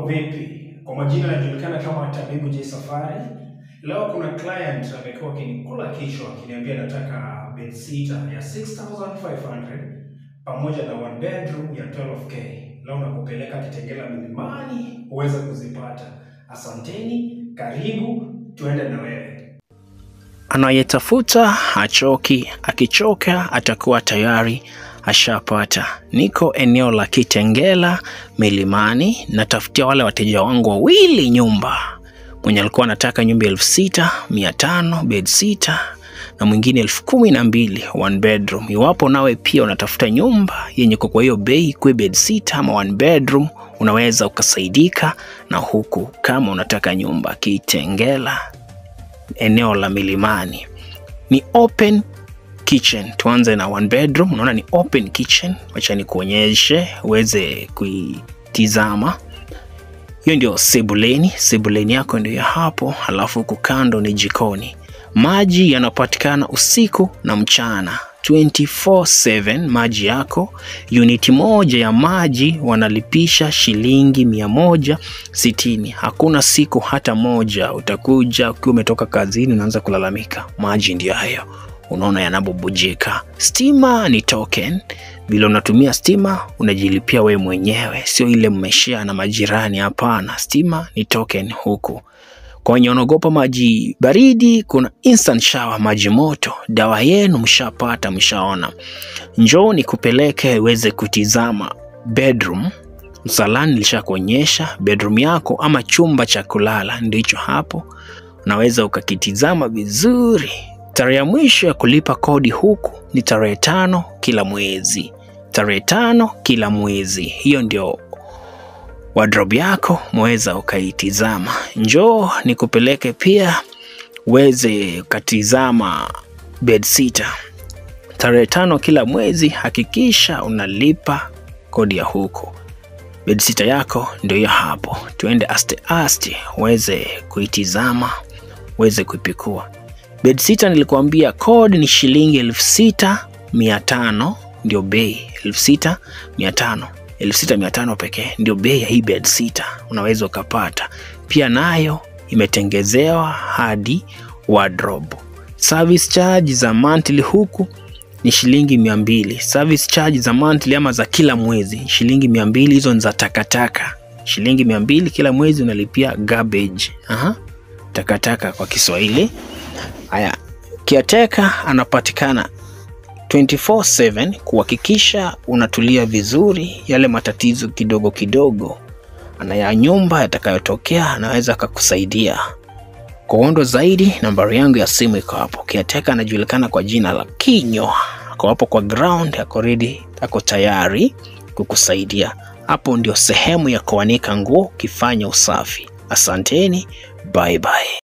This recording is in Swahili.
vipi? Kwa majina anajulikana kama Tabibu J Safari. Leo kuna client amekuwa akinikula kichwa akiniambia nataka bedsitter ya 6500 pamoja na one bedroom ya 12k. Leo nakupeleka Kitengela milimani uweze kuzipata. Asanteni, karibu, tuende na wewe. Anayetafuta hachoki, akichoka atakuwa tayari ashapata. Niko eneo la Kitengela Milimani, natafutia wale wateja wangu wawili nyumba. Mwenye alikuwa anataka nyumba elfu sita mia tano bed sita na mwingine elfu kumi na mbili one bedroom. Iwapo nawe pia unatafuta nyumba yenye kwa hiyo bei, kwe bed sita ama one bedroom, unaweza ukasaidika na huku. Kama unataka nyumba Kitengela eneo la Milimani ni open kitchen. Tuanze na one bedroom. Unaona ni open kitchen, wacha nikuonyeshe uweze kuitizama. Hiyo ndio sebuleni, sebuleni yako ndio ya hapo, halafu huku kando ni jikoni. Maji yanapatikana usiku na mchana 24/7 maji yako. Uniti moja ya maji wanalipisha shilingi mia moja sitini. Hakuna siku hata moja utakuja ukiwa umetoka kazini unaanza kulalamika. Maji ndio hayo, unaona yanabubujika. Stima ni token, vile unatumia stima unajilipia wewe mwenyewe, sio ile mmeshare na majirani. Hapana, stima ni token huku. Kwa wenye wanaogopa maji baridi, kuna instant shower, maji moto. Dawa yenu mshapata, mshaona. Njoo nikupeleke uweze kutizama bedroom. Msalani nilishakuonyesha bedroom yako ama chumba cha kulala, ndio hicho hapo, unaweza ukakitizama vizuri. Tarehe ya mwisho ya kulipa kodi huku ni tarehe tano kila mwezi, tarehe tano kila mwezi. Hiyo ndio wardrobe yako mweza ukaitizama. Njoo nikupeleke pia uweze ukatizama bedsitter. Tarehe tano kila mwezi, hakikisha unalipa kodi ya huko. Bedsitter yako ndio hiyo hapo, tuende aste aste uweze kuitizama, uweze kuipikua. Bedsitter nilikuambia kodi ni shilingi elfu sita mia tano ndio bei, elfu sita mia tano elfu sita mia tano pekee ndio bei ya hii bed sita, unaweza ukapata pia. Nayo imetengezewa hadi wardrobe. Service charge za monthly huku ni shilingi mia mbili. Service charge za monthly ama za kila mwezi shilingi mia mbili. Hizo ni za takataka, shilingi mia mbili kila mwezi unalipia garbage. Aha, takataka kwa Kiswahili. Haya, caretaker anapatikana 24/7 kuhakikisha unatulia vizuri, yale matatizo kidogo kidogo anaya nyumba yatakayotokea anaweza akakusaidia. Kwa uondo zaidi, nambari yangu ya simu iko hapo. Kiateka anajulikana kwa jina la Kinyo, ako hapo kwa ground, ako ready, ako tayari kukusaidia. Hapo ndio sehemu ya kuanika nguo ukifanya usafi. Asanteni, bye bye.